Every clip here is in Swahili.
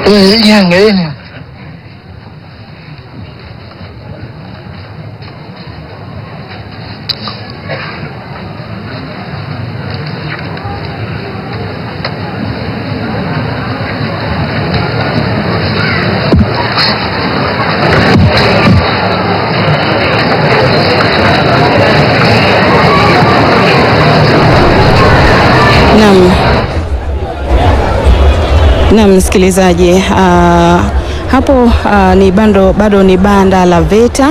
Eh, Niangalieni. Naam. Naam, msikilizaji, uh, hapo uh, ni bando, bado ni banda la VETA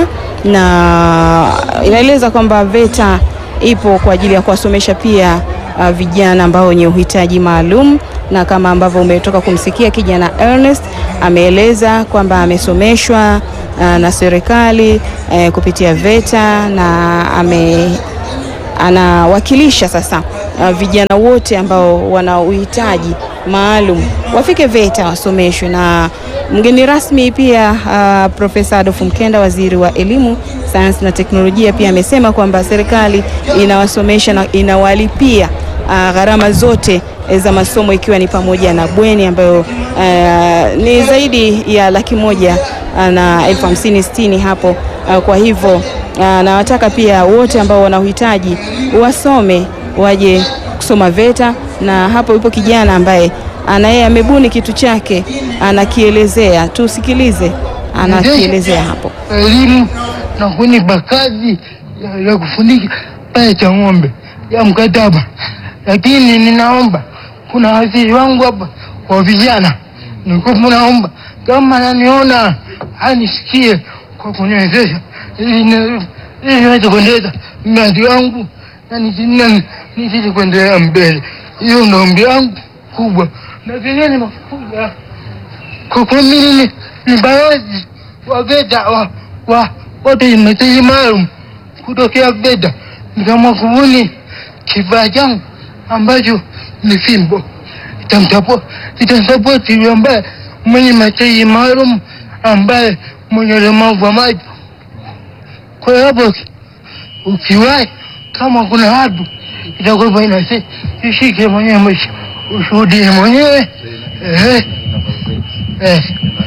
na inaeleza kwamba VETA ipo kwa ajili ya kuwasomesha pia uh, vijana ambao wenye uhitaji maalum, na kama ambavyo umetoka kumsikia kijana Ernest ameeleza kwamba amesomeshwa uh, na serikali uh, kupitia VETA na ame anawakilisha sasa uh, vijana wote ambao wana uhitaji maalum wafike VETA wasomeshwe. Na mgeni rasmi pia uh, Profesa Adolf Mkenda, waziri wa elimu, sayansi na teknolojia, pia amesema kwamba serikali inawasomesha na inawalipia uh, gharama zote za masomo ikiwa ni pamoja na bweni ambayo uh, ni zaidi ya laki moja uh, na elfu hamsini sitini hapo uh, kwa hivyo uh, nawataka pia wote ambao wana uhitaji wasome waje kusoma VETA, na hapo yupo kijana ambaye ana yeye amebuni kitu chake anakielezea, tusikilize anakielezea hapo. elimu na kunipa kazi ya, ya kufundisha pale cha ng'ombe ya mkataba, lakini ninaomba kuna waziri wangu hapa wa vijana, nilikuwa naomba kama ananiona anisikie kwa kuniwezesha ili ni- ili niweze kuendeleza mradi wangu na nisi- na nizidi kuendelea mbele. Hiyo ndo ombi langu kubwa, na vingine nimekuja kwa kuwa mimi ni, ni balozi wa VETA wa, wa wote mahitaji maalum kutokea VETA, nikaamua kubuni kifaa changu ambacho ni fimbo itamtapo itamsapoti yule ambaye mwenye mahitaji maalum ambaye mwenye ulemavu wa macho. Kwa hiyo hapo uki- ukiwahi, kama kuna watu itakuwa inasi ishike mwenyewe mwisho ushuhudie mwenyewe eh, eh.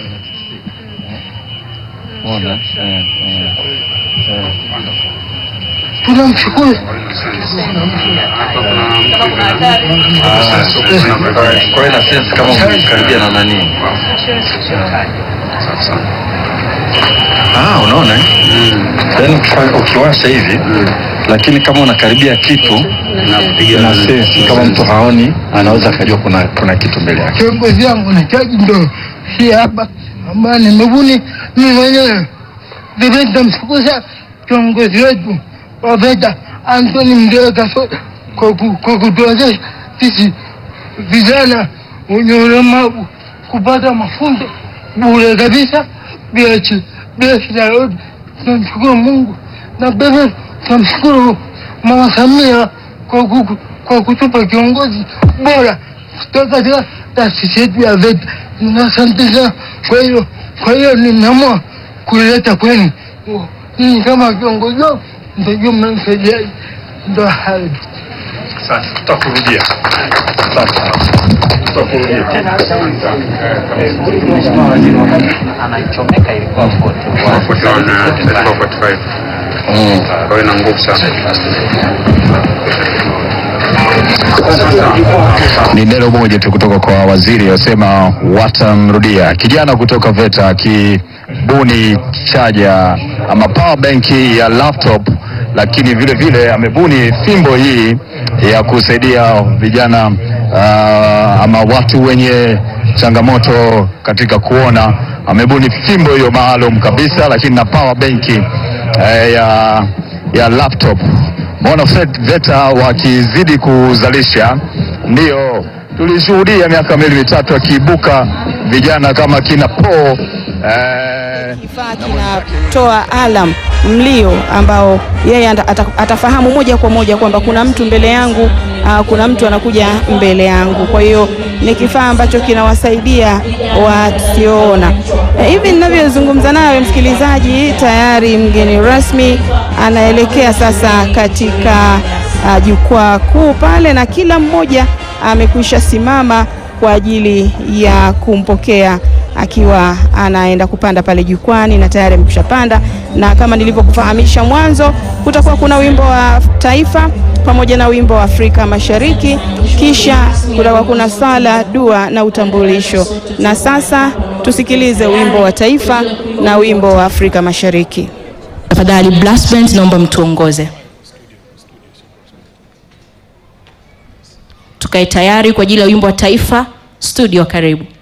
tunamshukuru Kwa hiyo na sense kama umekaribia na nani? Ah, unaona eh? Yaani ukifanya- ukiwasha hivi lakini kama unakaribia kitu na sense kama mtu haoni anaweza akajua kuna kuna kitu mbele yake. kiongozi wangu na chaji ndo si hapa ambayo nimebuni mimi mwenyewe. Vile nitamshukuru sana kiongozi wetu wa VETA Anthony Mdee Kasota kwa ku- kwa kutuwezesha sisi vijana wenye ulemavu kupata mafunzo bure kabisa bila chi- bila shida yoyote. Tunamshukuru Mungu na pia tunamshukuru Mama Samia kwa ku- kwa kutupa kiongozi bora kutoka katika taasisi yetu ya VETA. Na Asante sana. Kwa hiyo kwa hiyo nimeamua kuileta kwenu ninyi kama viongozi wangu, mtajua mnanisaidiaje. Ndo hayo tu. Asante, tutakurudia. Asante. Tutakurudia. anaichomeka ilikuwa 41. Mm. Kwa hiyo ina nguvu sana. Ni neno moja tu kutoka kwa waziri asema watamrudia. Kijana kutoka VETA akibuni chaja ama power bank ya laptop, lakini vile vile amebuni fimbo hii ya kusaidia vijana uh, ama watu wenye changamoto katika kuona. Amebuni fimbo hiyo maalum kabisa, lakini na power bank eh, ya, ya laptop Mbona VETA wakizidi kuzalisha, ndio tulishuhudia miaka miwili mitatu akiibuka vijana kama kina Po eh, Kifaa kinatoa alam mlio ambao yeye ata- ata- atafahamu moja kwa moja kwamba kuna mtu mbele yangu, uh, kuna mtu anakuja mbele yangu. Kwa hiyo ni kifaa ambacho kinawasaidia wasioona. Eh, Hivi ninavyozungumza nawe msikilizaji, tayari mgeni rasmi anaelekea sasa katika uh, jukwaa kuu pale, na kila mmoja amekwisha simama kwa ajili ya kumpokea akiwa anaenda kupanda pale jukwani na tayari amekushapanda, na kama nilivyokufahamisha mwanzo, kutakuwa kuna wimbo wa taifa pamoja na wimbo wa Afrika Mashariki, kisha kutakuwa kuna sala, dua na utambulisho. Na sasa tusikilize wimbo wa taifa na wimbo wa Afrika Mashariki. Tafadhali Blast Band, naomba mtuongoze. Tukae tayari kwa ajili ya wimbo wa taifa. Studio, karibu.